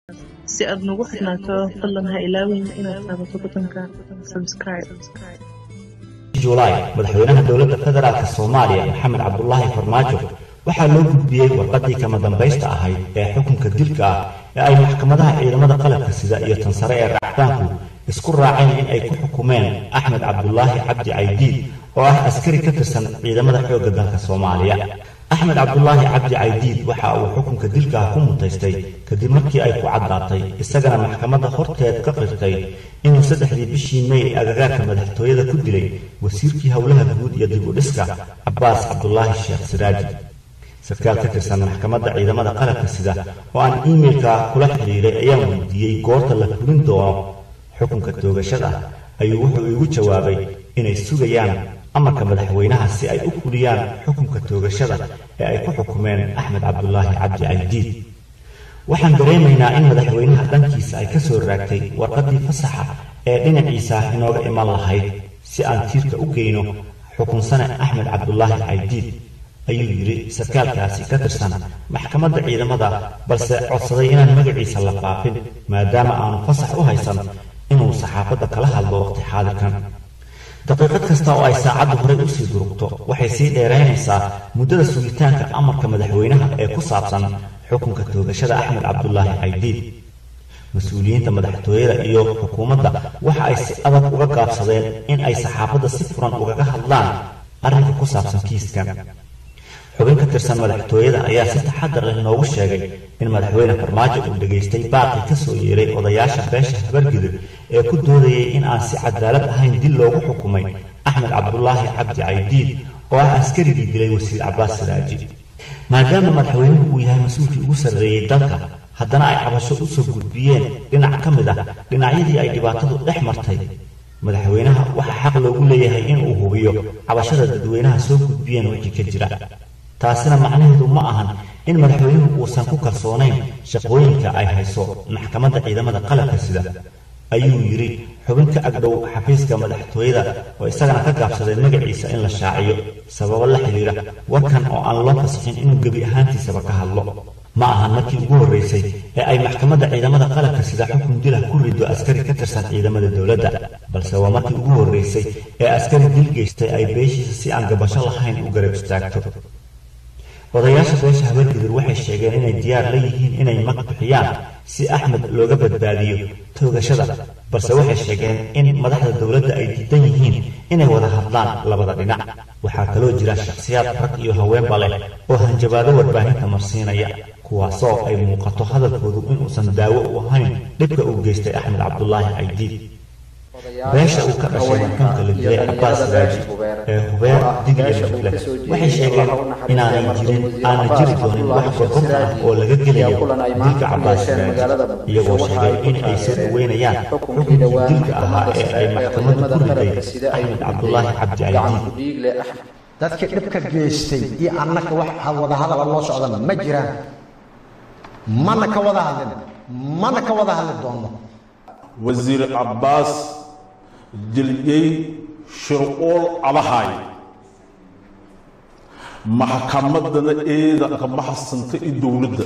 si aad nagu xidhnaato fadlan ha ilaawin inaad taabato butonka subscribe julaay madaxweynaha dowladda federaalk soomaaliya maxamed cabdulaahi farmaajo waxaa loo gudbiyey warqaddii kama dambaysta ahayd ee xukunka dilka ah ee ay maxkamadaha ciidamada qalabka sida iyo tan sare ee racdaanku isku raaceen in ay ku xukumeen axmed cabdulaahi cabdi caydiid oo ah askari ka tirsan ciidamada xoogga dalka soomaaliya axmed cabdulaahi cabdi caydiid waxa uu xukunka dilka ah ku mutaystay kadib markii ay ku caddaatay isagana maxkamadda horteed ka qirtay inuu saddexdii bishii mey agagaarka madaxtooyada ku dilay wasiirkii howlaha guud iyo dib u dhiska cabbaas cabdulaahi sheekh siraaji sarkaal ka tirsan maxkamadda ciidamada qalabka sida oo aan iimeilka kula xidhiiray ayaan weydiiyey goorta la fulin doono xukunka toogashada ayuu wuxuu iigu jawaabay inay sugayaan amarka madaxweynaha si ay u fuliyaan xukunka toogashada ee ay ku xukumeen axmed cabdulaahi cabdi caydiid waxaan dareemaynaa in madaxweynaha dhankiisa ay ka soo raagtay warqaddii fasaxa ee dhinaciisa inooga iman lahayd si aan tiirka u geyno xukunsane axmed cabdulaahi caydiid ayuu yidhi sarkaalkaasi ka tirsan maxkamadda ciidamada balse codsaday inaan magaciisa la faafin maadaama aanu fasax u haysan inuu saxaafadda kala hadlo waqti xaadirkan daqiiqad kasta oo ay saacaddu horay usii durugto waxay sii dheeraynaysaa muddada sugitaanka amarka madaxweynaha ee ku saabsan xukunka toogashada axmed cabdulaahi caydiid mas-uuliyiinta madaxtooyada iyo xukuumadda waxa ay si adag uga gaabsadeen in ay saxaafadda si furan ugaga hadlaan arrinka ku saabsan kiiskan xubin ka tirsan madaxtooyada ayaa si taxadar leh noogu sheegay in madaxweyne farmaajo uu dhegaystay baaqi ka soo yeeray odayaasha beesha habargidib ee ku doodayay in aan si cadaalad ahayn dil loogu xukumay axmed cabdulaahi cabdi caydiid oo ah askarigii dilay wasiir cabbaas siraaji maadaama madaxweynuhu uu yahay mas-uulkii ugu sarreeyey dalka haddana ay cabasho u soo gudbiyeen dhinac ka mid ah dhinacyadii ay dhibaatadu dhex martay madaxweynaha waxaa xaq loogu leeyahay inuu hubiyo cabashada dadweynaha soo gudbiyeen wixii ka jira taasina macnaheedu ma ahan in madaxweynuhu uusan ku kalsoonayn shaqooyinka ay hayso maxkamadda ciidamada qalabka sida ayuu yidhi xubin ka agdhow xafiiska madaxtooyada oo isagana ka gaabsaday magaciisa in la shaaciyo sababo la xidhiira warkan oo aan loo fasixin inuu gebi ahaantiisaba ka hadlo ma ahan markii ugu horraysay ee ay maxkamadda ciidamada qalabka sida xukun dila ku rido askari ka tirsan ciidamada dowladda balse waa markii ugu horraysay ee askari dil geystay ay beeshiisa si aan gabasho lahayn u garab istaagto odayaasha beesha habargidir waxay sheegeen inay diyaar la yihiin inay mag bixiyaan si axmed looga badbaadiyo toogashada balse waxay sheegeen in madaxda dowladda ay diidan yihiin inay wada hadlaan labada dhinac waxaa kaloo jira shakhsiyaad rag iyo haweenba leh oo hanjabaado warbaahinta marsiinaya kuwaasoo ay muuqato hadalkoodu inuusan daawo u ahayn dhibka uu geystay axmed cabdulaahi caydiid beesha uu ka dhashay marxuumka la dilay cabbaas raaji ee hubeer digil iyo mufle waxay sheegeen inaanay jirin aana jiri doonin wax gorgorta ah oo laga gelayo dilka cabbaas raaji iyagoo sheegay in ay soo dhaweynayaan xukunkii dilka ahaa ee ay maxkamaddu ku riday axmed cabdulaahi cabdi caydiid dadkii dhibka geystay iyo annaka wax wada hadala loo socdana ma jiraan mana ka wada hadlin mana ka wada hadli doono wasiir cabbaas jilyey shirquul abahaay maxkamaddana eedanka maxasanta i dowladda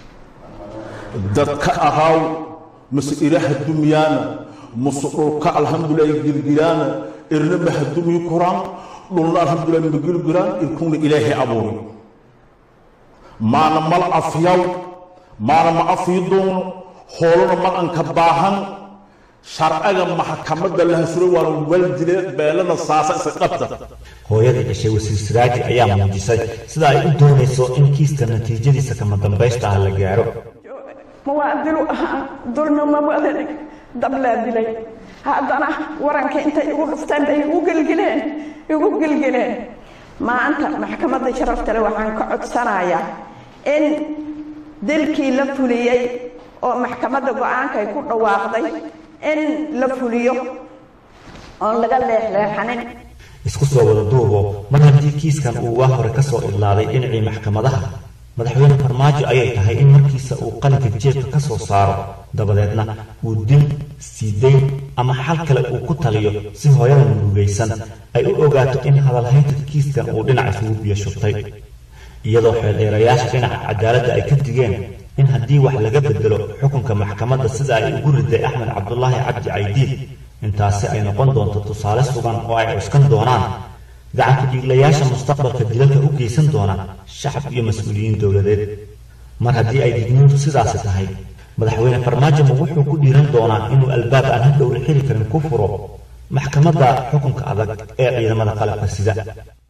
dadka ahaaw mase ilaha dumyaana mase dhulka alxamdulilah girgiraana irna mahadumyi kuraan dhulna alxamdulilah magirgiraan irkuna ilaahay abuuri maana mal afyaw maana ma afyi doono hoolona mal anka baahan sharciga maxkamadda la hasuro waana waldile beelana saasa isa qabta hooyadii dhashay wasiir siraaji ayaa muujisay sida ay u doonayso in kiiska natiijadiisa kama dambaysta ah la gaaro muwaadilu ahaa dulmi ma wada dhig dablaa dilay haddana waranka intay igu dhuftaan bay igu gelgeleen igu gelgeleen maanta maxkamadda sharafta le waxaan ka codsanayaa in dilkii la fuliyey oo maxkamadda go-aankay ku dhawaaqday in la fuliyo oon laga leexleexanin isku soo wada duubo mar haddii kiiskan uu waa hore ka soo idlaaday dhinacii maxkamadaha madaxweyne farmaajo ayay tahay in markiisa uu qalinka jeebka ka soo saaro dabadeedna uu dil siidayn ama xal kale uu ku taliyo si hooyada murugaysan ay u ogaato in hadalhaynta kiiskan uu dhinac isugu biyo shubtay iyadoo xeeldheerayaasha dhinaca cadaaladda ay ka digeen in haddii wax laga bedelo xukunka maxkamadda sida ay ugu riday axmed cabdulaahi cabdi caydiid intaasi ay noqon doonto tusaale sugan oo ay cuskan doonaan gacanku dhiiglayaasha mustaqbalka dilalka u geysan doona shacab iyo mas-uuliyiin dowladeed mar haddii ay digniintu sidaasi tahay madaxweyne farmaajo ma wuxuu ku dhiiran doonaa inuu albaab aan hadhow la xiri karin ku furo maxkamadda xukunka adag ee ciidamada qalabka sida